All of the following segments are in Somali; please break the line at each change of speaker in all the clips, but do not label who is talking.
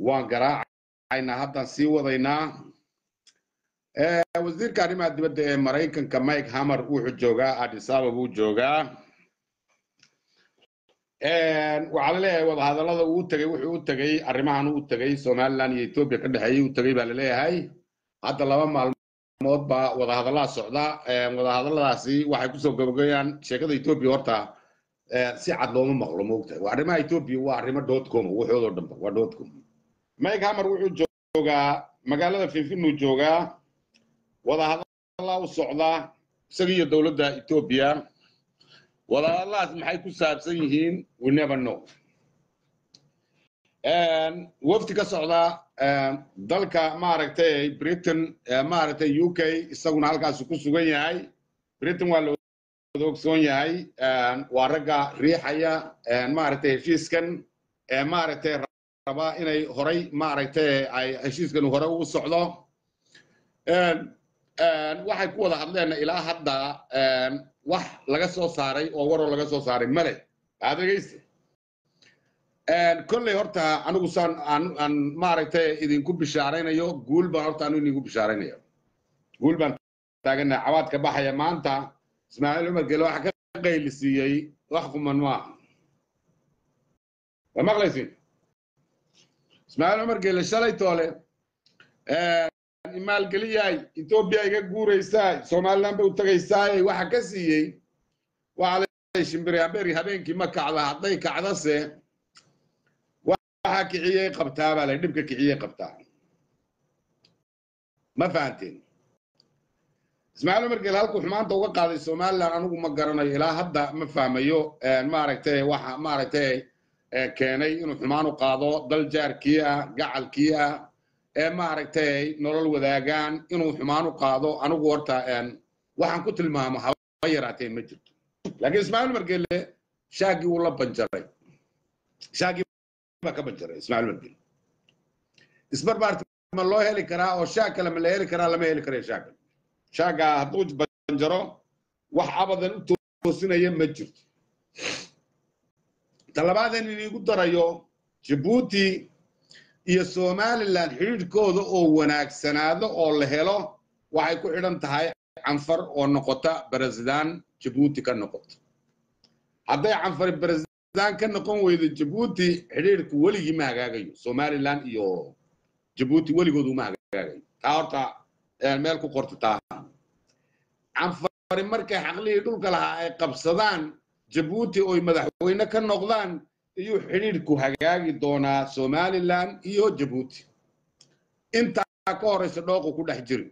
waan garaacaynaa haddaan sii wadaynaa wasiirka arrimaha dibadda ee maraykanka mike hammer wuxuu joogaa addis ababa uu joogaa waxaa la leeyahay wadahadallada uu tegey wuxuu u tegey arrimahan uu tegey somaliland iyo etoobiya ka dhexeeyey uu tegey baa la leeyahay hadda laba maalmood baa wadahadallada socda wadahadalladaasi waxay kusoo gabagayaan sheekada etoobiya horta si cad looma maqlo moogtahay waa arrimaha etoobiya waa arrimo dotcom waxoodoo dhanba waa dotcom mike hammer wuxuu joogaa magaalada finfinuu joogaa wadahadallaa u socdaa isaga iyo dowladda etoobiya wadahadalladaas maxay ku saabsan yihiin we never know wafdi ka socda dalka maaragtay britain maaragtay u k isaguna halkaasu ku sugan yahay britain waa la ogsoon yahay waa ragga riixaya maaragtay heshiiskan maaragtay raba inay horay maaragtay ay heshiiskan hore u socdo waxay ku wada hadleen ilaa hadda wax laga soo saaray oo waroo laga soo saaray male aad dhegeysta kolley horta anigu saan aan maaragtay idinku bishaaraynayo guul baan horta anigu idinku bishaaraynayo guul baan taaganahay cawaadka baxaya maanta ismaaciil cumar gele waxa ka qaylisiiyey wax quman maaha waa maqlaysin ismaaciil cumar gele shalay toole maalgeliyaay etoobiya iga guuraysaay somaliland bay u tagaysaay waxa ka siiyey waxa la shimbiri haberi habeenkii ma kacda hadday kacdase waxa kiciyey qabtaa baa la dhibka kiciyey qabtaa ma fahanteen ismaaciil umar gel halkuu xumaanta uga qaaday somaliland anigu ma garanayo ilaa hadda ma fahmayo maaragtay waxa maaragtay keenay inuu xumaan u qaado dal jaarkii ah gacalkii ah ee maaragtay nolol wadaagaan inuu xumaan u qaado anigu horta waxaan ku tilmaamo haba yaraatee ma jirto laakiin ismaaciil margele shaagii wuu la banjaray shaagii baa ka banjaray ismaaciil margele isbarbaarti ma loo heli karaa oo shaag kale ma la heli karaa lama heli karayo shaag shaaga hadduu banjaro wax abadan u toosinaya ma jirto talabaadan iniigu darayo jabuuti iyo somaliland xidhiidhkooda oo wanaagsanaado oo la helo waxay ku xidhan tahay canfar oo noqota beresidaan jabuuti ka noqoto hadday canfari beresidaan ka noqon weydo jabuuti xidhiidhku weligii ma hagaagayo somaliland iyo jabuuti weligood uma hagaagayo taa horta meel ku qorta taa canfari markay xaqlihii dhulka lahaa ay qabsadaan jabuuti oy madaxweyne ka noqdaan iyuu xidhiidhku hagaagi doonaa somaliland iyo jabuuti intaa ka horeysa dhooqu ku dhex jiri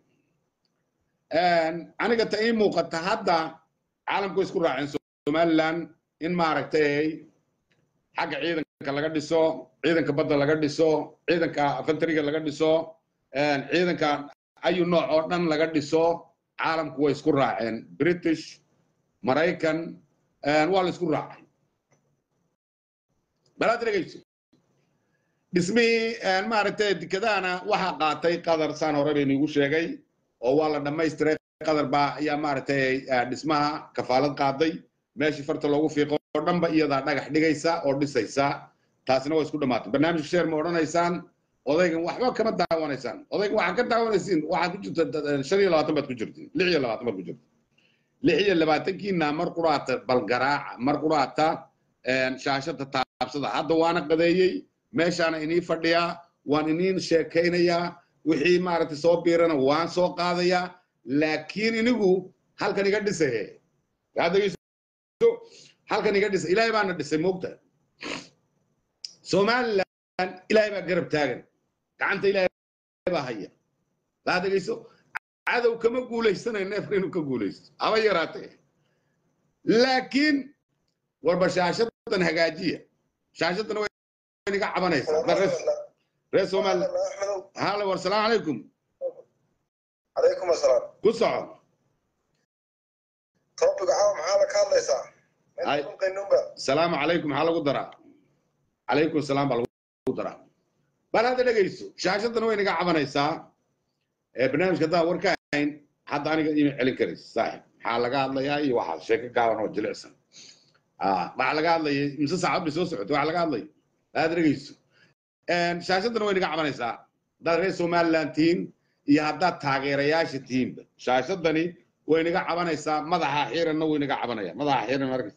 aniga ta ii muuqata hadda caalamku isku raaceen somaliland in maaragtay xagga ciidanka laga dhiso ciidanka badda laga dhiso ciidanka afantariga laga dhiso ciidanka ayu nooc oo dhan laga dhiso caalamku way isku raaceen british maraykan waa la isku raacay balaad dhegeyso dhismihii maaragtay dekedahana waxaa qaatay qadar saan hore baynu igu sheegay oo waa la dhammaystiray qadar baa ayaa maaragtay dhismaha kafaalad qaaday meeshii farta loogu fiiqo oo dhanba iyadaa dhagax dhigaysa oo dhisaysa taasina waa isku dhammaatay barnaamijka sheer ma odhanaysaan odaygan waxba kama daawanaysaan odaygan waxaa ka daawanaysiin waxaad ku jirta shan iyo labaatan baad ku jirtiin lix iyo labaatan baad ku jirta lix iyo labaatankiina mar quraata balgaraaca mar quraata shaashada taabsada hadda waana qadeeyey meeshaana inii fadhiyaa waan iniin sheekaynayaa wixii maaragtay soo biirana waan soo qaadayaa laakiin inigu halkan iga dhisaye halkan iga dhisay ilaahay baana dhisay moogta somaliland ilaahay baa garab taagan gacanta ilaahay baa haya laa dhegeyso cadow kama guulaysanayo neefka inuu ka guulaysto haba yaraatee laakiin warba shaashadan hagaajiya shaashadan way niga cabanaysaa reer somali halo war salaamu calaykum
calaykum asalaam
ku soco
topic caawa maxaa la ka hadlaysaa
Ay.
qaynunba
salaamu calaykum maxaa lagu daraa calaykum salaam baa lagu daraa bal hadda dhegeyso shaashadan way niga cabanaysaa ee barnaamijka haddaan war ka ahayn hadda aniga ima celin karaysa saaxib maxaa laga hadlayaa iyo waxaa sheeko gaaban oo jilicsan Ah, waxaa laga hadlayay mise saacad bay soo socotay waxaa laga hadlaya aad dhegeyso shaashadana way naga cabanaysaa haddaad reer somaliland tihiin iyo haddaad taageerayaasha tihiinba shaashadani way naga cabanaysaa madaxa xiranna way naga cabanaya madaxa xiran arkas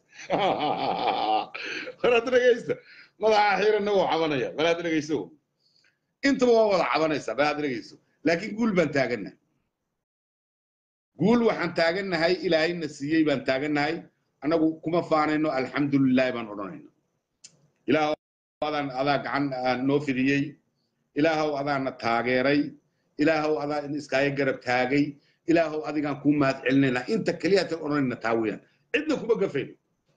walaad dhegeysta madaxa xiranna wuu cabanaya walaad dhegeyso intaba waa wada cabanaysaa walaad dhegeyso laakiin guul baan taagannahay guul waxaan taagannahay ilaahayna siiyey baan taagannahay annagu kuma faanayno alxamdulilahi baan odhanayna ilaahow adaan adaa gacan noo fidiyey ilaahow adaana taageeray ilaahow adaa iskaaga garab taagay ilaahow adigaan kuu mahad celinayna inta keliyatan odhanayna taa weeyaan cidna kuma gafayno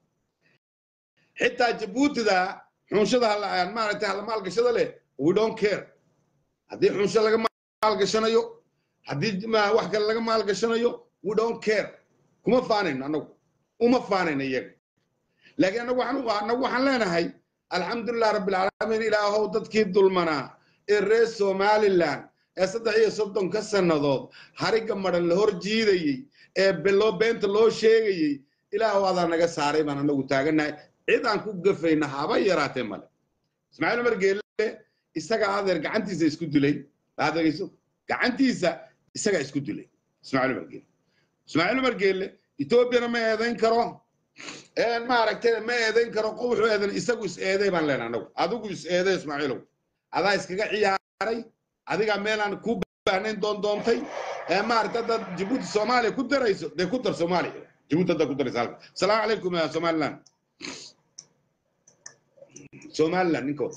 xitaa jabuutida xunshada maaragtay hala maalgashada leh we don't care haddii xunsho laga maalgashanayo haddii wax kale laga maalgashanayo we don't care kuma faanayno annagu uma faanayno iyaga laakiin annagu waxaan annagu waxaan leenahay alxamdulilah rabbilcaalamiin ilaahow dadkii dulmanaa ee reer somaliland ee saddex iyo soddonka sannadood hariga madhan la hor jiidayey ee beloo beenta loo sheegayey ilaahow adaa naga saaray baan annagu taagannahay cid aan ku gafayna haba yaraatee male ismaaciil umar geelle isaga adeer gacantiisa isku dilay aadegeyso gacantiisa isagaa isku dilay ismaaciil umar geelle ismaaciil umar geelle etoobiyana ma eedayn karo maaragtay ma eedayn karo wuxuu eedan isagu is eeday baan leenahay anagu adigu is eeday ismaaciilow adaa iskaga ciyaaray adigaa meelaan kuu baahnayn doon doontay ee maaragtay haddaad jabuuti soomaaliya ku darayso dee ku dar soomaaliya jabuuti haddaad ku darayso halka asalaamu calaykum somaliland somaliland ninkood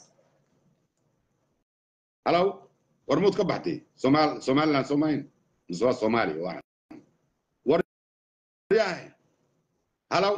halow war muud ka baxtay somal somaliland soomayn mise waa soomaaliya waa war yahay halow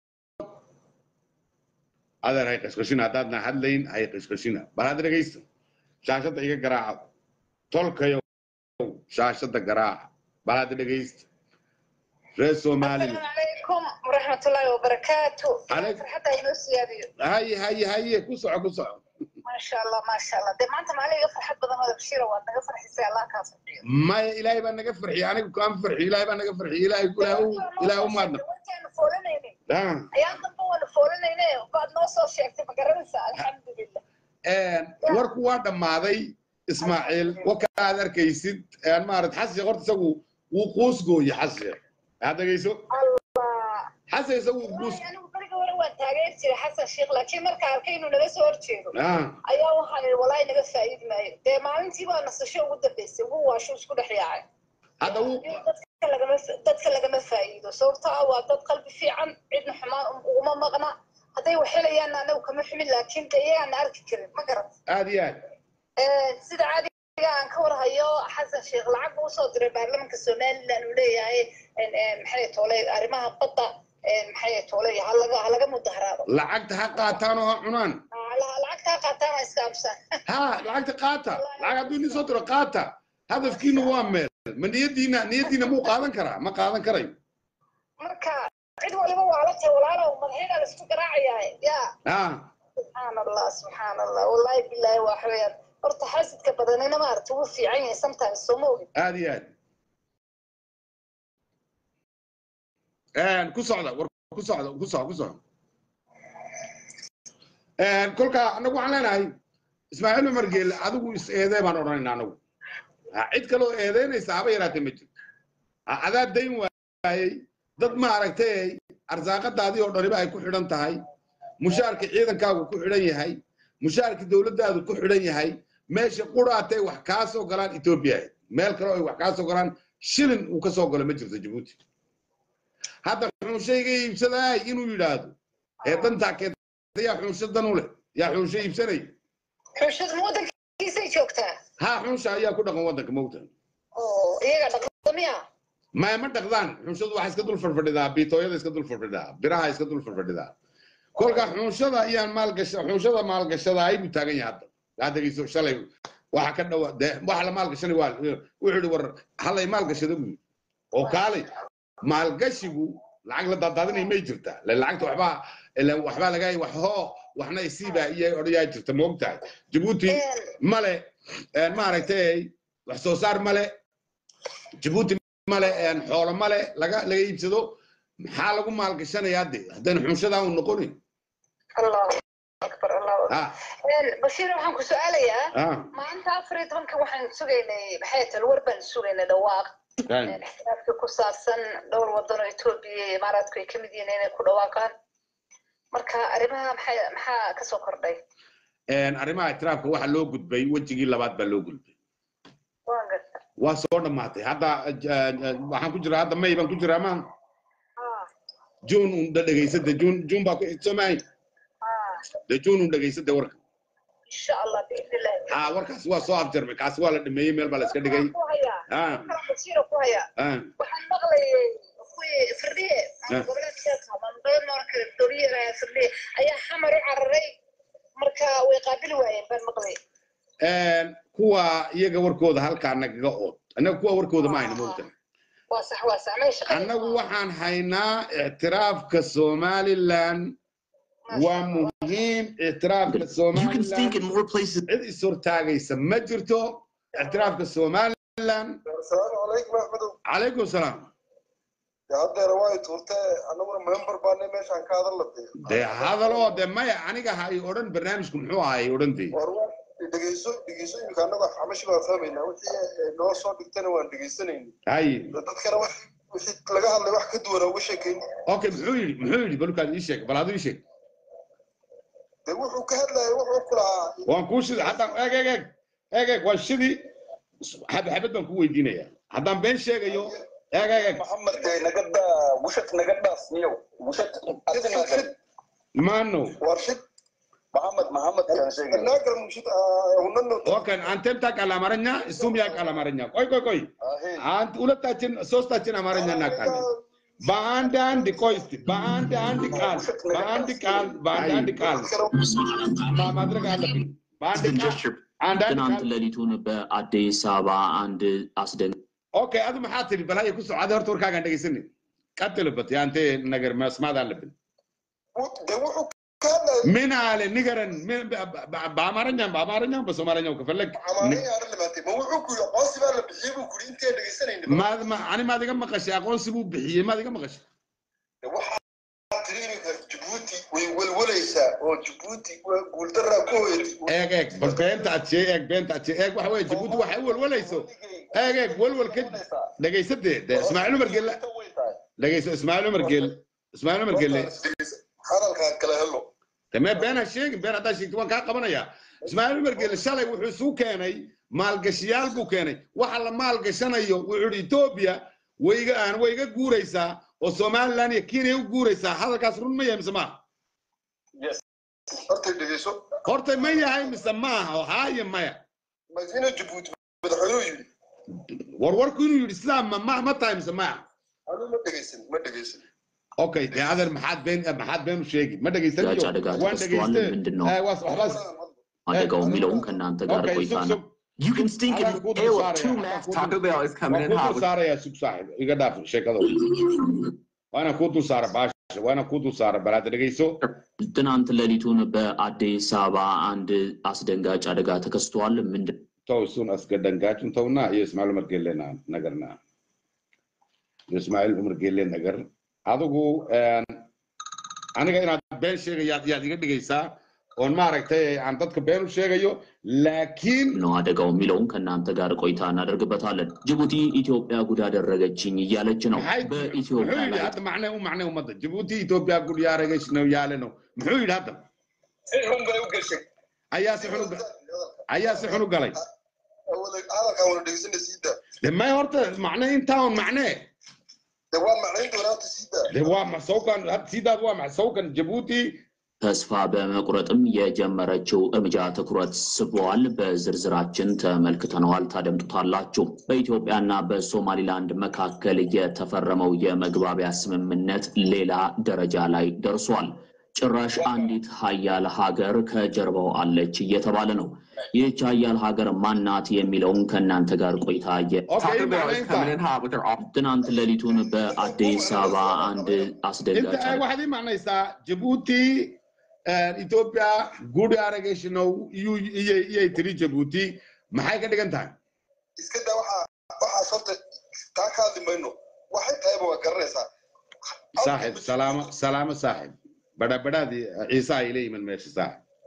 adeer hay qashqashina haddaadna hadlayn hay qashqashina bal had dhegaysta shaashadda iga garaaca tolkayo shaashadda garaaca bal had dhegaysta reer somaliland
عليكم ورحمة الله وبركاته
عليك.
حتى ينسياديو
haye haye haye ku soco ku soco
ما شاء الله ما شاء الله دي ما انت معلي يفرح بدل ما بشيره وانا يفرح يسي الله كافر
maya ilaahay baa naga farxiye anigu kaan farxiye ilaahay baa naga farxiye ilaahay ilaahay u maadna
وانت فولنيني
Ah.
ايام ضمن وانا فولنيني وبعد ما وصل شيء ما قررنسا الحمد لله
warku waa dhammaaday ismaaciil wakaad arkaysid maarad xasiya horta isagu wuu quus gooye xasiya aad dhegayso
الله
xasiya isagu wuu quus
يعني بريق ورا وان تاغير جيري حسن شيخ لكن marka arkay inuu naga soo horjeedo
Ah,
ayaa waxaan yidhi walaahi naga faa'iidi maayo dee maalintii baa nasasho ugu dambaysay ugu waashu isku dhex yaacay
hadda wuu
dadka lagama dadka lagama faa'iido sababtoo ah waa dad qalbi fiican cidna xumaan uguma maqna hadday wax helayaan anagu kama xumin laakiin de iyagaan arki karin ma garat
aad iyo aad
sida caadiga aan ka warhayo xasan sheekh lacag buu usoo diray baarlamanka somaliland uu leeyahay maxay toolay arrimaha badda maxay toolay halaga halaga mudaharaado
lacagta ha qaataan oo ha cunaan
lacagtaa qaataan waa iska amsaan
ha lacagta qaata lacag hadduu idin soo diro qaata hadafkiina waa meel ma niyadiina niyadiina muu qaadan karaa ma qaadan karayo
marka cid waliba waa la tahay walaalow madaxyada la isku garaacayaa ya
ah
subxaan allah subxaan allah wallahi bilaahi waa xaweyaan horta xasidka badanina maaragta wuu fiican yahay sometimes soo ma ogin
aad iyo aad ku socda war ku socda ku socda ku socda kolka anagu waxaan leenahay ismaaciil umar geelle adigu is eedee baan odhanaynaa anagu Ha, cid kaloo eedeynaysa haba yaraatee ma jirto Ha, adaa dayn waayey dad maaragtay arsaaqadaadii oo dhaniba ay ku xidhan tahay mushaarka ciidankaagu ku xidhan yahay mushaarka dowladdaadu ku xidhan yahay meesha quraatay wax kaa soo galaan etoobiya ahayd meel kale oo ay wax kaa soo galaan shilin uu ka soo galo ma jirto jabuuti hadda xunsho iga iibsadaay inuu yidhaahdo ee dantaa keenta yaa xunsho dan u leh yaa xunsho iibsanay
xushad ma waddankiisay joogtaa
haa xunsha ayaa ku dhaqan waddanka mogta
oo iyaga dhaqdamiya
ma ma dhaqdaan xunshadu waxay iska dul fadfadhidaa biitooyada iska dul fadfadhidaa biraha iska dul fadfadhidaa kolka xunshada ayaan maalgasha xunshada maalgashada ay buu taagan yahay hadda aa dhegeyso shalay waxa ka dhawa dee waxa la maalgashanay waa wuxuu yidhi war halay maalgashada buu yidhi oo kaalay maalgashigu lacag la daadaadinay may jirtaa le lacagta waxbaa ile waxbaa laga wax hoo waxna isiibaa iyo odhayaa jirta ma ogtahay jabuuti male maaragtay wax soo saar male jabuuti male xoolo male laga laga iibsado maxaa lagu maalgashanayaa de haddayna xunshadaa u noqonin
allah akbar allahu akbar
ha
bashiir waxaan ku su-aalayaa
ha
maanta afar iyo tobanka waxaan sugaynay maxay tahay war baan sugaynay dhawaaq ixtiraafka ku saabsan dhowr wadan oo etoobiya iyo imaaraadku ay kamid yihiin inay ku dhawaaqaan marka arrimaha maxay maxaa kasoo kordhay
arrimaha itiraafka waxa loo gudbay wejigii labaad baa loo gudbay
waan garta
waa soo dhammaatay hadda waxaan ku jiraa hadda may baan ku jiraa maan
ah
june un da dhegaysada june june baa ku xigsomahay
ah
de june un dhegaysada warka
insha allah biidni illahi
ha warkaas waa soo afjarmay kaasi waa la dhameeyey meel baa la iska dhigay
ku hayaa
ha
kalan bashiira ku hayaa
ha
waxaan maqlayay kuwii firdhiye
Ah.
goboleedka maamulgoboleed marka dowliyada firdhiye ayaa xamar u cararay marka way qaabili waayeen baan maqlay
kuwa iyaga warkooda halkaa nagaga ood annaga kuwa warkooda ma hayna moogta
waa sax waa sax may shaqada
annagu waxaan haynaa ictiraafka somaliland waa muhiim ictiraafka
You can stink in
somaliland
more places.
cid ishortaagaysa ma jirto ictiraafka somaliland
asalaamu calaykum axmedow
calaykum salaam
dee haddeera waa i tuurtee annaguna member baane meeshaan ka hadal latay
dee hadaloo de maya aniga ha i odhan barnaamijku muxuu ahay odhan dee
war waa dhegeyso dhegeyso imika annaga xamashi baan fahmaynaa wixii eh, noo soo dhigtana waan dhegeysanayna
hay
dadkana wax wixii laga hadlay wax ka duwana uga sheekayn
okay muxuu yidhi muxuu yidhi balkaad ii sheeg bal adu ii sheeg
dee wuxuu ka hadlayay wuxuu ku lahaa
waan kuu shidi haddaan eeg eeg eeg eeg eeg waa shidi xabad xabad baan ku weydiinaya haddaan been sheegayo eeg eeg eeg
محمد نقدا وشك نقدا سنيو وشك
shid
maano
warshid
محمد محمد كان شيء
naagal mushid hunano
okay antemtak al amaranya sumyak al amaranya koy koy koy ant ulataችን ሶስታችን አማርኛ እናውቃለን በአንድ አንድ ቆይ እስቲ በአንድ አንድ ቃል በአንድ ቃል በአንድ አንድ ቃል ማ- ማድረግ አለብን በአንድ
Then
ቃል
just your
አንድ አንድ
ትናንት
ቃል
ሌሊቱን በአዲስ አበባ አንድ አስደንጋጭ
ኦኬ አዱ maxaa tiri bal haya ku socda horta warkaagaan dhegaysanin ቀጥልበት ያንተ ነገር መስማት አለብን
dee wuxuu ka hadlayay
ምን አለ ንገረን ምን- በ- በ- በአማርኛም በአማርኛም በሶማለኛው ከፈለግ
amaanaya arrin limaatay ma wuxuu ku yidhi aqoonsi baa la bixiyey buu kuri intee dhegeysanayna
ma- ma- ani maad iga maqashay aqoonsi buu bixiyey maad iga maqashay
waxaa tiri iminka jabuuti way welwelaysaa oo jabuuti waa guuldaraa ku hoyatay
eeg eeg bal beenta aad shee eeg beenta aad shee eeg waxa weye jabuuti waxay u welwelayso eeg eeg welwel ka dhegaysadee de ismaaciil umar gelle dhegayso ismaaciil umar gelle ismaaciil umar gelle
hadalkaa kala helo
tamee been ha sheegin been haddaa sheegto waan kaa qabanayaa ismaaciil umar gelle shalay wuxuu isu keenay maalgashiyaal buu keenay waxa la maalgashanayo wuxuu yidhi etoobiya wayga aan wayga guuraysaa oo somaliland iyo kenya u guuraysaa hadalkaas run ma yahay mise maaha
horta dhegeyso
horta ma yahay mise maaha oo haaye maya
madiina jabuuti madaxweynuhu yidhi
warwarku inuu yidhi islaam ma ma ma tahay mise maya
anu ma dhegeysan ma dhegeysan
okay dee adeer maxaad been maxaad been u sheegi ma dhegaysan
ጋጭ
iyo
አደጋ
waan
ተከስቷል
dhegayste
ምንድን ነው
Eh, waas waxbaas
አደጋው የሚለውን ከእናንተ ጋር
okay
ቆይታ
sug
ነው
sug
You can stink in
Alan ku dul
Ew,
saaraya,
two
Alan
max
ku
Taco
dul-
Bell is coming in
waan ku
hot
dul
with
saarayaa sug saaxib iga dhaaf sheekadooda waana ku dul saara baasha waana ku dul saara bal hadda dhegayso
ትናንት ሌሊቱን በአዲስ አበባ አንድ አስደንጋጭ አደጋ ተከስቷል ምንድን
ተው እሱን አስገደንጋጩን ተውና የእስማኤል ዑመር ጌሌና ነገርና የእስማኤል ዑመር ጌሌን ነገር adigu aniga inaad been sheegayaad yaad iga dhigaysaa oon maaragtay aan dadka been u sheegayo laakiin
ነው አደጋው የሚለውን ከእናንተ ጋር ቆይታ እናደርግበታለን ጅቡቲ ኢትዮጵያ ጉድ አደረገችኝ እያለች ነው
maxay muxuu
በኢትዮጵያ
yidhi
ላይ
hadda macne u macne ummadda jabuuti etoobiya gudyaaragesh no yaale no muxuu yidhi hadda
سيحهم بلا وقشك
ayaa si xun u ga- ayaa si xun u galay
hadalkaa wala dhegeysana sii daa
de may horta macne intaa un macne
dee waan macnayn doonaa horta sii daa
de waa maxsawkan hadda siidaad waa maxsawkan jabuuti
ተስፋ በመቁረጥም የጀመረችው እርምጃ ትኩረት ስቧል። በዝርዝራችን ተመልክተነዋል፣ ታደምጡታላችሁ። በኢትዮጵያና በሶማሊላንድ መካከል የተፈረመው የመግባቢያ ስምምነት ሌላ ደረጃ ላይ ደርሷል። ጭራሽ አንዲት ሀያል ሀገር ከጀርባው አለች እየተባለ ነው። ይህች ሀያል ሀገር ማናት የሚለውን ከእናንተ ጋር ቆይታ የ-
okay
Taco Bell
macne
is coming
intaa
in hot with their off.
ትናንት ሌሊቱን በአዲስ አበባ አንድ አስደንጋጭ
inta ay waxaad ii macnaysaa jabuuti etoobiya guri aragesh no iyuu iyay iyay tiri jabuuti maxay ka dhigan tahay
iska daa waxaa waxaas horta taa ka hadli mayno waxay tahayba waa garanaysaa
saaxib salaamo salaamo saaxib badhabadhaadii ciise ay la yimin meesha saaxib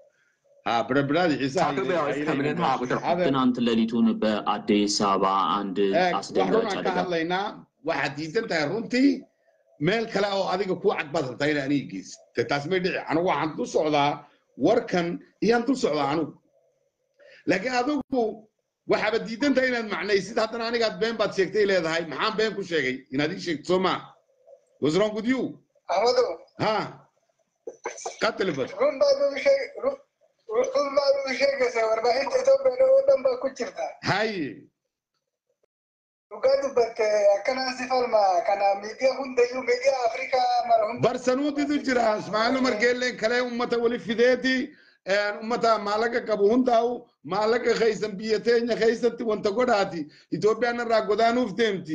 ha birbiraadi ciisaha
ሳክር ቢያዎች
ayay
ከምንን
leeyihiin.
ቁጥር
Adeer,
ትናንት ሌሊቱን በአዲስ አበባ አንድ
eeg, wax
አስደንጋጭ
runaan ka
አደጋ
hadlaynaa waxaad diidan tahay runtii meel kale oo adiga ku cad baad rabtaa inaa aniga geysid taas may dhici anigu waxaan dul socdaa warkan iyaan dul socdaa anigu laakiin adigu waxaaba diidan tahay inaad macnaysid haddana anigaad been baad sheegtay leedahay maxaan been ku sheegay inaad ii sheegto soo maa was wrong with you
ahmado
ha qatlibad
run baad ugu sheeg run run baad ugu sheegaysaa warbaahinta Itoobiya oo dhan baa ku jirta
haye
dhugaa dubbatte akkanaan si falma kana miidiyaa hundayyuu miidiyaa Afrikaa mara hunda
barsanuutitu jira ismaaciil umar geelleen kale ummata wali fideeti ummata maalaga qabu hundaa'u maalaga kaysan biyya teenya kaysatti wanta godhaati itoophiyaan irraa godaanuuf deemti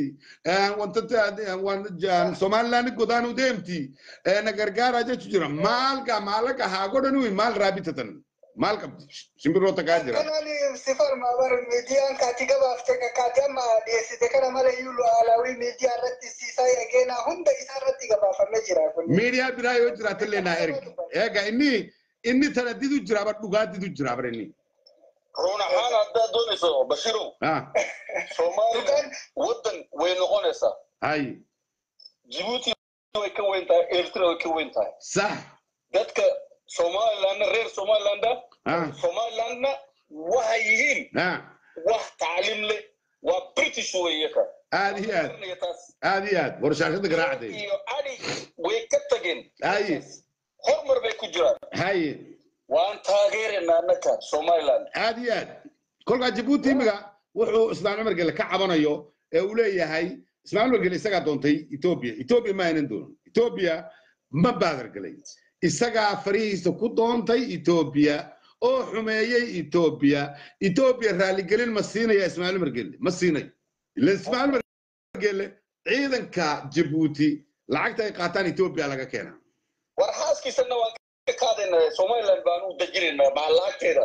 wanta somalilaandi godaanuu deemti na gargaaraa jechu jira maalga maalaga haa godhanuu maal raa bitatan maal qabdi simbirroota kaa jira
akkanaan si falma bar miidiyaan kaati gabaafte kaati amma dhiyeessite kana mala iyyuu lu'aalaawii miidiyaa irratti siisaa eegeenaa hunda isaa irratti gabaafamee jira kun
miidiyaa biraa yoo jiraatillee naa ergi eega inni inni tana didu jira bar dhugaa didu jira bar inni
run ahaan haddaad doonayso bashirow
ah
soomaaliland waddan way noqonaysaa
hay
jibuuti way ka weyn tahay eritrea way ka weyn tahay
sax
dadka somalilandna reer somalilanda
ah
somalilandna waxay yihiin
ah
wax tacliim leh waa british weeye ka
aad iyo aad
Garanaya taas.
aad iyo aad warshaashada garaacday
iyo adi way ka tageen
haye
horumar bay ku jiraan
haye
waan taageeraynaa annaka somaliland
aad iyo aad kolkaa jabuuti imiga wuxuu ismaaciil umar gele ka cabanayo ee uu leeyahay ismaaciil umar gele isagaa doontay etoobiya etoobiya ma aynan doonan etoobiya ma baadar gelay isagaa farihiisa ku doontay etoobiya oo xumeeyey etoobiya etoobiya raaligelin ma siinaya ismaaciil umar gele ma siinayo ila ismaaciil umar gele ciidanka jabuuti lacagta ay qaataan etoobiya laga keenaa
war xaaskiisana waan ka qaadaynaa somaliland baan u dejinaynaa maca lacagteeda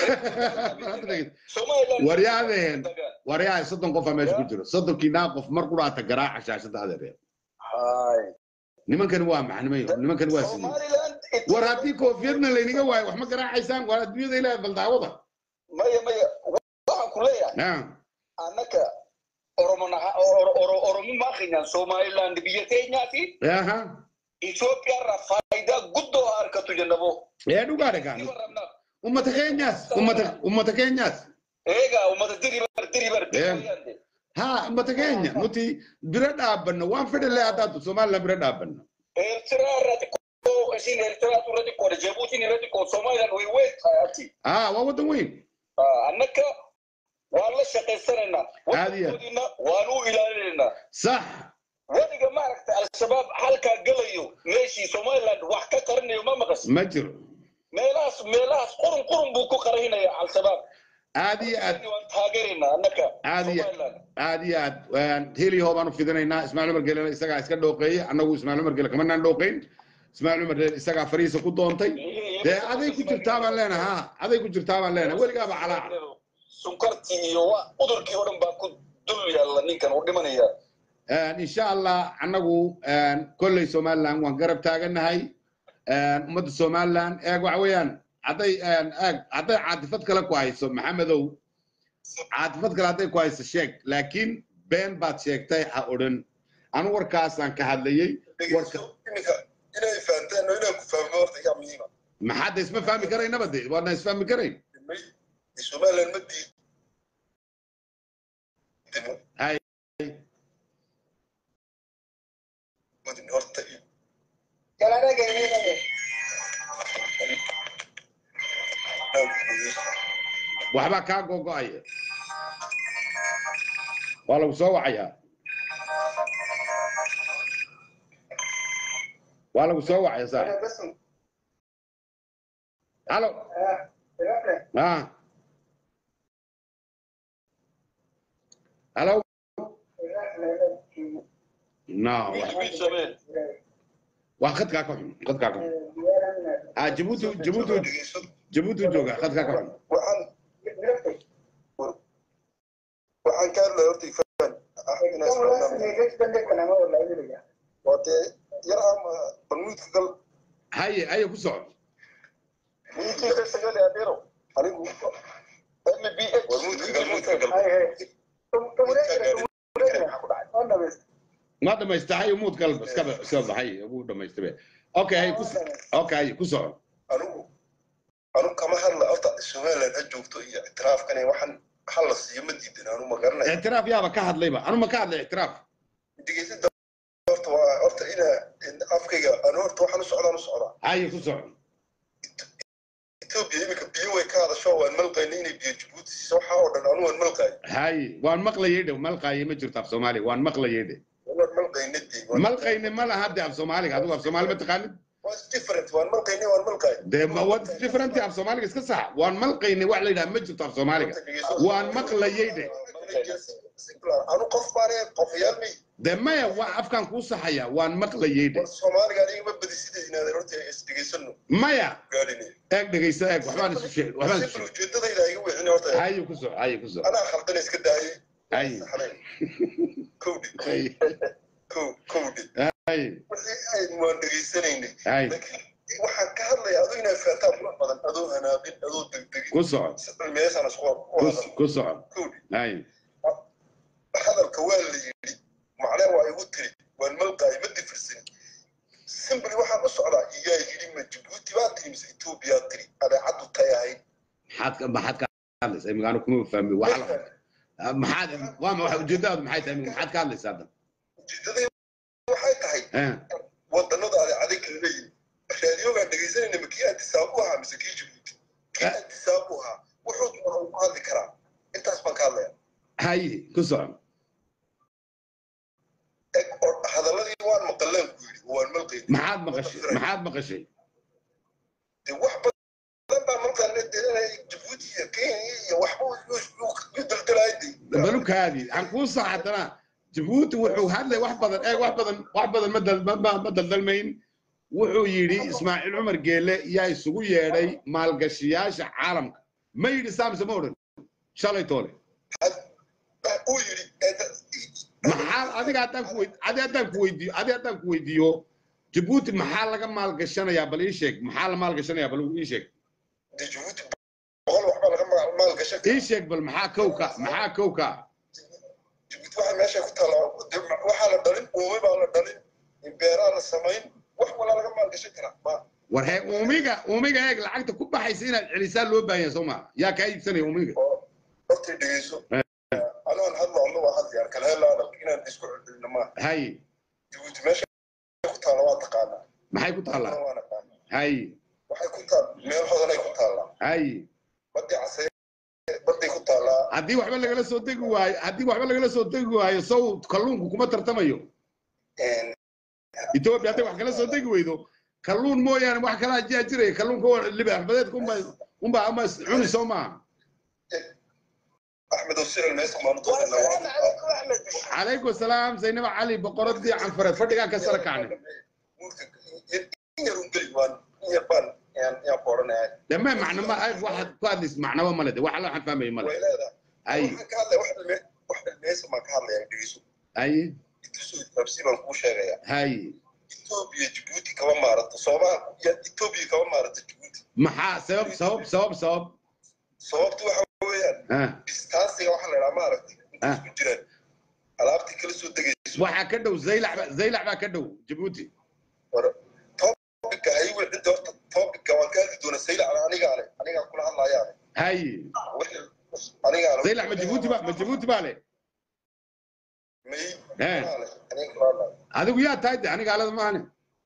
somaliland
waryaadeen waryaa soddon qofa meesha ku jiro soddonkii naa qof mar quraata garaaca shaashada adeer
Hay.
nimankan waa maxnimay nimankan waa sidii
somaliland
war haddii koofiyadna laynaga waayo wax ma garaacaysaan waa adduunyada ilaahay baldaawada
maya maya waxaan ku leeyahay
Ah,
annaka oromona- Oro- Oro- oromo maaqaynaan somaliland biyya keenyaati
aha
itoophiyaarraa faayidaa guddoo haa argatu jennabo
ee dhugaa dhagaan
Diba rabnaa.
ummata keenyaas ummata ummata keenyaas
eegaa ummata diribar diribar
Eh. ha ummata keenya nuti bira dhaabanno waan fedhalee haddaatu somaliland bira dhaabanno
eertiraa irra xiqqoo isin eertiraatu irra xiqqoodha jabuutiin irra xiqqoo somaliland way weyn tahay ati
ah waa waddan weyn
annaka waan la shaqaysanaynaa
Aad iyo aad.
waddankoodina waan u ilaalinaynaa
sax
weliga maaragta al-shabaab halkaa gelayo meeshii somaliland wax ka qarinayo ma maqas
ma jiro
meelahaas meelahaas qurun qurun buu ku qarinaya al-shabaab
aad iyo aad
waan taageeraynaa annaka
Aad iyo-
somaliland
aad iyo aad heliho baan u fidinaynaa ismaaciil umar gelena isagaa iska dhooqeeyey annagu ismaaciil umar gele kamanaan dhooqeyn ismaaciil umar gele isagaa farihiisa ku doontay dee aday ku jirtaa baan leenahay ha aday ku jirtaa baan leenahay weligaaba calaaca
sunkartii iyo wa udurkii oo dhan baa ku dul yaalla ninkan uu dhimanaya
insha allah annagu kolley somaliland waan garab taagannahay ummadda somaliland eeg waxa weeyaan hadday eeg hadday caatifad kale ku hayso maxamedow caatifad kale hadday ku hayso sheeg laakiin been baad sheegtay ha odhan anu warkaasaan ka hadlayey warka
iminka inay fahanteen oo inaan ku fahmo horta yaa muhiima
maxaad de isma fahmi karaynaba de waadna isfahmi karayn
somaliland ma diidimo
hay
madin horta
waxbaa kaa gogo'aya waa lagu soo wacayaa waa lagu soo wacaya saaxib halo ah halo no
mid samee
waa khadkaa ka xun khadkaa ka xun ah jabuuti jabuuti
dhegeyso
jabuuti jooga khadkaa ka xun
waxaan waxaan ka hadlaya horta ifaan waa dee yar ama balmuudka gal
haye haye ku soco
muud
muudkiisa sagale adeero anigu
ma dhamaystahay muud galba iska iska baxay ugu dhamaystay okay ku okay ku soco
anigu anigu kama hadla horta somaliland ha joogto iyo ictiraafkan waxaan hal la siiyo ma diidan anu ma garanaya
ictiraaf yaaba ka hadlayba anu ma ka hadlay ictiraaf
dhegeysadda horta waa horta ina afkayga anu horta waxaan u socdaan u socdaa
haye ku soco
etoobiya iminka biyo way ka hadasho waan malqayna inay biyo jabuuti siiso waxaa oo dhan anu waan malqaay
haye waan maqlayay dhow malqaaye ma jirto af soomaaliga waan maqlayay dhe
waan malqayna dee
malqayne ma laha de af soomaaliga adigu af soomaali ma taqaanid
waa different waan malqayna waan malqaay
de ma wad different af soomaaliga iska sax waan malqayne wax la yidhaha ma jirto af soomaaliga waan maqlayay dhe
anu qof baane qofayaal may
de maya waa afkaan kuu saxaya waan maqlayay dhe
war soomaaliga aniga ma badisida inaadeen horta is dhegeysano
maya
gaadhine
eeg dhegaysta eeg waxbaan isu sheeg waxbaan isu
simple
sheeg
ujeedadayda iga wixin horta
haye ku soco haye ku soco
anaa khaldana iska daayay
haye
saxnayn kowdhi
haye
kow kowdhi
haye
wixii aynu waan dhegaysanaynay
haye
laakiin waxaan ka hadlayaa adoo inaad fahantaan qurux badan adoo hanaaqin adoo degdegin
ku soco
cilmiyeesaan isku u
ku-
hadal
ku soco
kowdhi
haye
hadalka waa la yidhi macnaa waa igu tiri waan malqaay ma difirsan simbly waxaan u socdaa iyaa yidhi ma jabuuti baa tiri mise etoobiyaa tiri adeecaddu tay ahayd
maxaad ka maxaad ka hadlaysaa imika anu kuma fahmi waxa la maxaad waa ma waxa ujeedadaadu maxay tahay imika maxaad ka hadlaysaa hadda
ujeedaday waxay tahay
Eh,
wadannada adeecaday kala leeyihin raadiyogaan dhegaysanayna ma kii antisaab u ahaa mise kii jabuuti kii
Eh.
antisaab u ahaa wuxuu doona uu ku hadli karaa intaas baan ka hadlaya
haye ku soco
eg oo hadaladii waan maqaleen ku yidhi waan malqayn
maxaad maqashay maxaad maqashay
de wax badan baa malqaana delanaya jabuuti iyo kenya iyo waxba yu daldalaayay
balukaadii aan kuu sax haddana jabuuti wuxuu hadlay wax badan eeg wax badan wax badan ma dal- ma- ma- ma daldalmayn wuxuu yidhi ismaaciil cumar geele yaa isugu yeedhay maalgashiyaasha caalamka ma yidhi saamse ma odhan shalay toole
uu yidhi
maxaa adiga haddaan ku weyd adi haddaan ku weydiiyo adi haddaan ku weydiiyo jabuuti maxaa laga maalgashanayaa bal ii sheeg maxaa la maalgashanayaa bal ii sheeg
de jabuuti boqol waxbaa laga maal- maalgashan
ii sheeg bal maxaa kowka maxaa kowka
jabuuti waxa meesha ku taala de waxaa la dhalin uume baa la dhalin beeraa la samayn wax walaa laga maalgashan karaa ma
war hee uumiga uumiga eeg lacagta ku baxaysa inaad celisaa loo baahan yahay soo maa yaa kaa iibsanaya uumiga
oo hortay dhegeyso anoon hadlo alla waa hadlayaan kala helaa dhalka inaan isku celcelino maaha
hay
jabuuti meesha ku taala waa taqaanaa
maxay ku taallaa
waa naqaanaa
hay
waxay ku taal meel hodanay ku taallaa
hay
badii casee baday ku taallaa
haddii waxba lagala soo degi waayo haddii waxba lagala soo degi waayo sow kalluunku kuma tartamayo etoobiya hadday wax kala soo degi weydo kalluun mooyaane wax kalaa jiyaa jiraya kalluunka waa libaaxbadeedka unba unba ama cuni soo maaha
axmed osiral meesa maanu
والسلام عليكم احمد
calaykum asalaam zaynaba cali boqoradii canfareed fadhigaa ka sara kacnay dhammaan macno ma ay waxaad ku hadlays macnaba male de waxa waxaan fahmaya male ay ay hay maxaa sabab sabab sabab sabab
sababtu waxa weeyaan
ah
distaansiga waxa la idhaha maaragtay inta isku jiraan alaabtii kala soo degayso
waxaa ka dhow zaylac ba- zaylac baa ka dhow jabuuti
topica hay wixii horta topica waan ka hadli doonaa sayla anigaa le anigaa kula hadlayaa le
hay
anigaa le
zaylac ma jabuuti ba ma jabuuti baa le
may
Eh.
aniga kula hadlaya
adigu yaa tahay de aniga alada maahane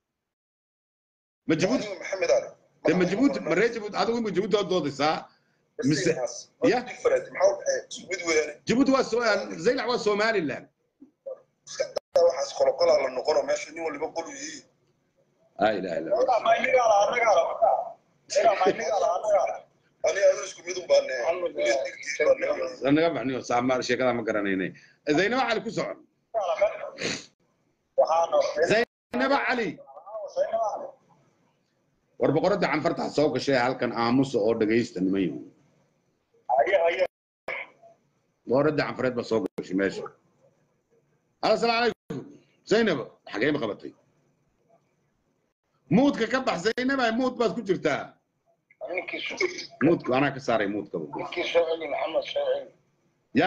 ma jabuuti
aniga maxamed ale
de ma jabuuti ma ree jabuuti adigu ma jabuuti oo doodaysaa mise- ya?
different maxaa u dhexeeya isku mid weeyaan
jabuuti waa so zaylac waa somaliland
iska daa waxaas qoloqolaa la noqono meesha nin waliba qolu yihiin
la ilaha illa
aniga adoo isku mid un baane
naga baxniyo saamaar sheekada ma garanaynay zaynaba cali ku socon zaynaba cali war boqoradda canfartaa soo gashay halkan aamusa oo dhagaysta nimayo boqoradda canfareed baa soo gashay meesha alo asalaamu calaykum zaynaba xagee ma qabatay muudka ka bax zaynaba muud baad ku jirtaa
ninkii soo
muudka anaa ka saaray muudka
ninkii soo celi maxamed soo celi
ya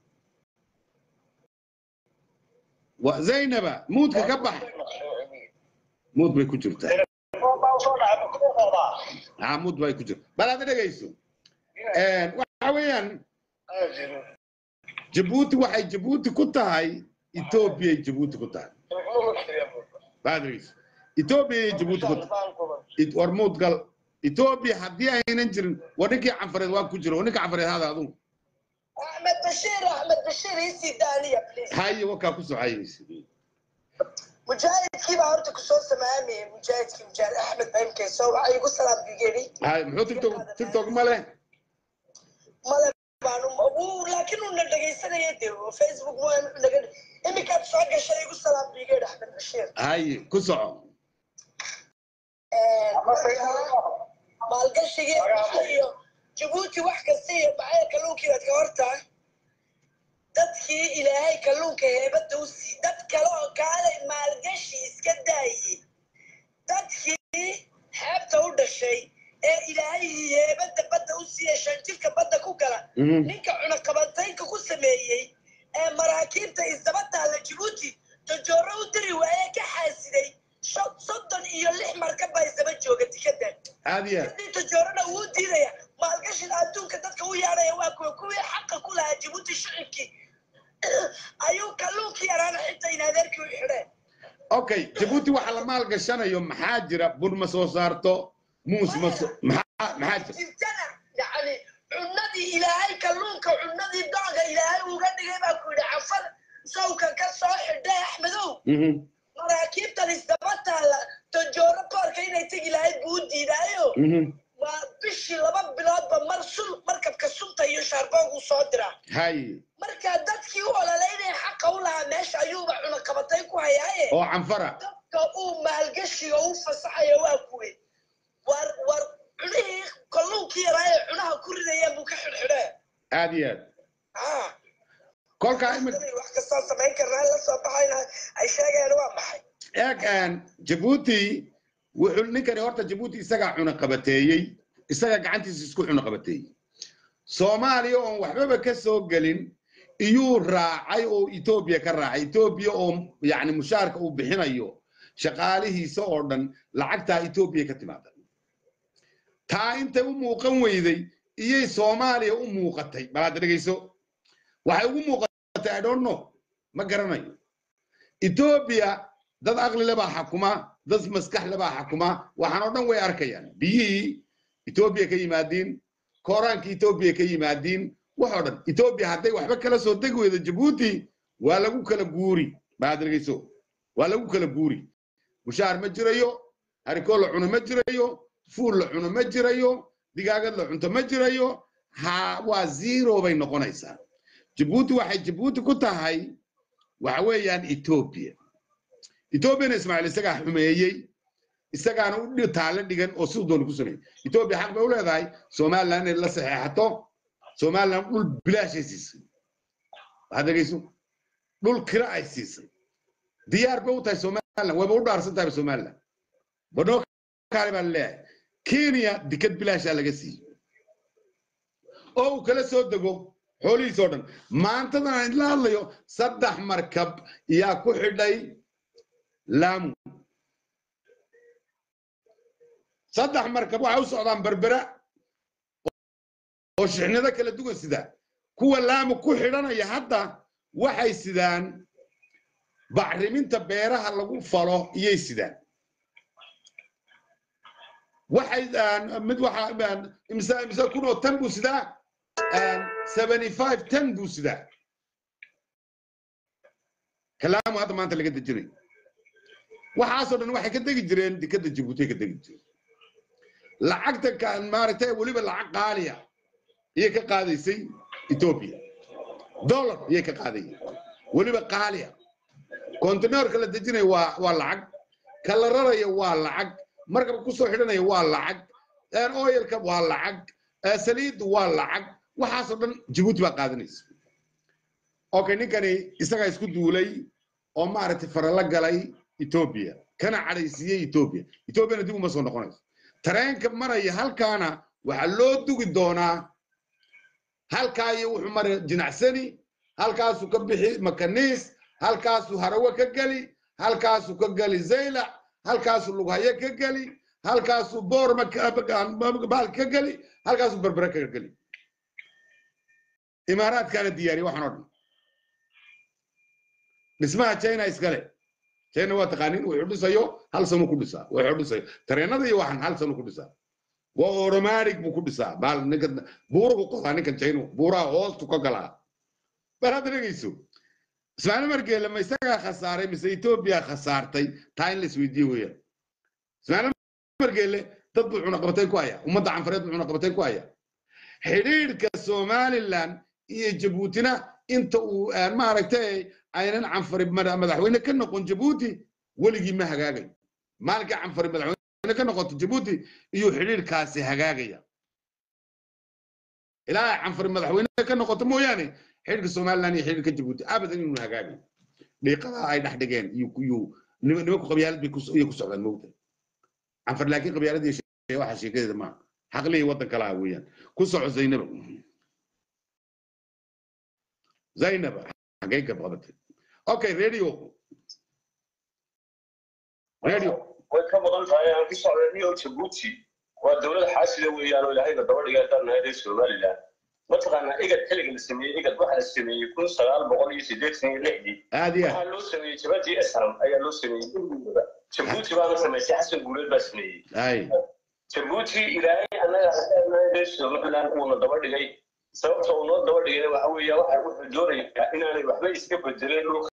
wa zaynaba muudka ka bax
soo celi
muud bay ku jirtaa
baa soo dhacay ku qoodaa
aa muud bay ku jirtaa bal aad dhegayso waxa weeyaan
aajiro
jabuuti waxay jabuuti ku tahay etoobiyay jabuuti ku tahay baad dhegayso etoobiyay jabuuti ku tahay It- war muud gal etoobiya haddii aynan jirin war ninkii canfareed waa ku jiro war ninka canfareed hada adugu
أحمد بشير أحمد بشير يسي دانية بليز
haye wakaa ku socayaysa
مجاهد كيف عرفت كسور سمامي مجاهد كيف مجاهد أحمد بهم كيسو أيقو سلام بيجيني
haye muxuu tiktok tiktok ma leh
مالا بانو أبو لكنه ندقي سنة يديو فيسبوك مو نقدر إمي كانت سواقة شيء يقول سلام بيجيني أحمد بشير
haye ku soco
maalgashiga iyo jabuuti wax kasta iyo bacaya kalluunkii baad ka hortaa dadkii ilaahay kalluunka heebadda u sii dad kale oo kaalay maalgashi iska daayey dadkii xeebta u dhashay ee ilaahay heebadda badda u siiya shanjirka badda ku gala
Mhm.
ninka cunaqabataynka ku sameeyey ee maraakiibta isdaba taalla jabuuti dojooro u diri waaye ka xaasiday sho- soddon iyo lix markab baa isdaba jooga tikadan
aad iyo aad
haddii dojoorona wuu diidaya maalgashiga adduunka dadka u yaadhaya waa kuwa kuwii xaqa ku lahaa jabuuti shicibkii ayuu kalluunkii yaraana xitaa in adeerkii u xidheen
okay jabuuti waxa la maal gashanayo maxaa jira bur ma soo saarto muus ma soo maxaa maxaa jira
jirtana yacni cunadii ilaahay kalluunka cunadii dooga ilaahay uga dhigay baa ku yidhi cafar sawka ka soo xidhay axmedow
Mhm.
maraakiibtan isdaba taalla dojooro koorka inay tegi lahayd buu u diidaayo
Mhm.
waa bishii laba biloodba mar sun markabka sunta iyo shaarboog uu soo diraa
haye
marka dadkii u ololeynaya xaqa u lahaa meesha ayuuba cunaqabatay ku hayaaye
oo canfara
dadka uu maalgashiga u fasaxaya waa kuwe war war cunihii kalluunkii yaraa ee cunaha ku ridayeen buu ka xidhxidhee
aad iyo aad
ah
kolkaa imika
wax kastaan samayn karnaa la soo baxayna ay sheegayaan waa maxay
eeg aan jabuuti wuxuu ninkani horta jabuuti isagaa cunaqabateeyey isagaa gacantiisa isku cunaqabateeyey soomaaliya oon waxbaba ka soo gelin iyuu raacay oo etoobiya ka raacay etoobiya oo yacni mushaarka uu bixinayo shaqaalihiisa oo dhan lacagtaa etoobiya ka timaada taa intay u muuqan weyday iyay soomaaliya u muuqatay balaad dhegeyso waxay ugu muuqatay i don't know ma garanayo etoobiya dad aqli le baa xakuma dad maskax le baa xakuma waxaan oo dhan way arkayaan biyihii etoobiya ka yimaadiin kooraanka etoobiya ka yimaadiin waxoo dhan etoobiya hadday waxba kala soo degi weydo jabuuti waa lagu kala guuri baad dhegeyso waa lagu kala guuri mushaar ma jirayo harikoo la cuno ma jirayo fuul la cuno ma jirayo digaagad la cunto ma jirayo ha waa zero bay noqonaysaa jabuuti waxay jabuuti ku tahay waxa weeyaan etoobiya etoobiyana ismaaciil isagaa xumeeyey isagaana u dhi- taale dhigan oo siduu doona ku sameeyey etoobiya xaq bay u leedahay somaliland inay la saxeexato somaliland dhul bilaashay siisay waxaad dhegeyso dhul kira ay siisay diyaar bay u tahay somaliland wayba u dhaarsan tahay somaliland badhoo kaale baa laleeyahay kenya dikad bilaashaa laga siiyey oo uu kala soo dego xoolihiis oo dhan maantadan aan idla hadlayo saddex markab yaa ku xidhay laamu saddex markab waxay u socdaan berbera oo shixnado kala duwan sidaa kuwa laamu ku xidhanaya hadda waxay sidaan bacriminta beeraha lagu falo iyay sidaan waxay mid waxa imse imse kun oo tan buu sidaa seventy five tan buu sidaa kalaamu hadda maanta laga dejinayo waxaasoo dhan waxay ka degi jireen dekadda jabuuti ka degi jireen lacagta ka maaragtay weliba lacag qaaliya iyay ka qaadaysay etoobiya dollar iyay ka qaadayeen weliba qaaliya kontineerka la dejinaya waa waa lacag ka la raraya waa lacag markaba kusoo xidhanaya waa lacag oyalka waa lacag saliiddu waa lacag waxaasoo dhan jabuuti baa qaadanaysa okay ninkani isagaa isku duulay oo maaragtay farala galay etoobiya kana cadhaysiiyey etoobiya etoobiyana dib uma soo noqonayso tareenka maraya halkaana waxaa loo dugi doonaa halkaa iyo wuxuu maray jinacsani halkaasuu ka bixi makaniis halkaasuu harawe ka geli halkaasuu ka geli zaylac halkaasuu lughaye ka geli halkaasuu boorma baal ka geli halkaasuu berbere ka geli imaaraadkaana diyaariye waxaan oo dhan dhismaha china iskale china waa taqaanin wuxuu dhisayo hal sano ku dhisaa wuxuu dhisayo tareenada iyo waxan hal sano ku dhisaa waa automatic buu ku dhisaa baal ninka buuruhu qodaa ninkan china buuraha hoostu ka galaa bal hadda dhegeyso ismaaciil margeele ma isagaa khasaaray mise etoobiya khasaartay taa in la isweydiiye weeyaan ismaaciil margeele dad buu cunaqabatay ku haya ummadda canfareed buu cunaqabatay ku haya xidhiidhka somaliland iyo jabuutina inta uu maaragtay aynan canfari madaxweyne ka noqon jabuuti weligii ma hagaagayo maalinka canfari madaxweyne ka noqoto jabuuti iyo xidhiidhkaasi hagaagaya ilaa ay canfari madaxweyne ka noqoto mooyaane xidhiidhka somaliland iyo xidhiidhka jabuuti abadan inuu hagaagayo dhiiqadaa ay dhex dhigeen iyo nimanku qabyaalad bay ku socdaan mowta canfar laakiin qabyaalad iyo waxa sheekadeeda maaha xaqlihii waddan kalaha weeyaan ku soco zaynaba zaynaba xaggay ka qabatay okay radio radio
way ka badan tahay aan ku socday niyo jabuuti waa dowlad xaasida weeyaan oo ilaahayna daba dhigay haddaan nahay reer somaliland mataqaanaa igad xilliga la sameeyey igad waxaa la sameeyey kun sagaal boqol iyo siddeetan iyo lixdii
aad iyo
waxaa loo sameeyey jabadii esram ayaa loo sameeyey gurigooda jabuuti baana samaysay xasan guuleed baa sameeyey
ay
jabuuti ilaahay annaga haddaan nahay reer somaliland uuna daba dhigay sababta uu noo daba dhigayna waxa weeya waxa wuxuu doonayaa inaanay waxba iska bedeleen dhulka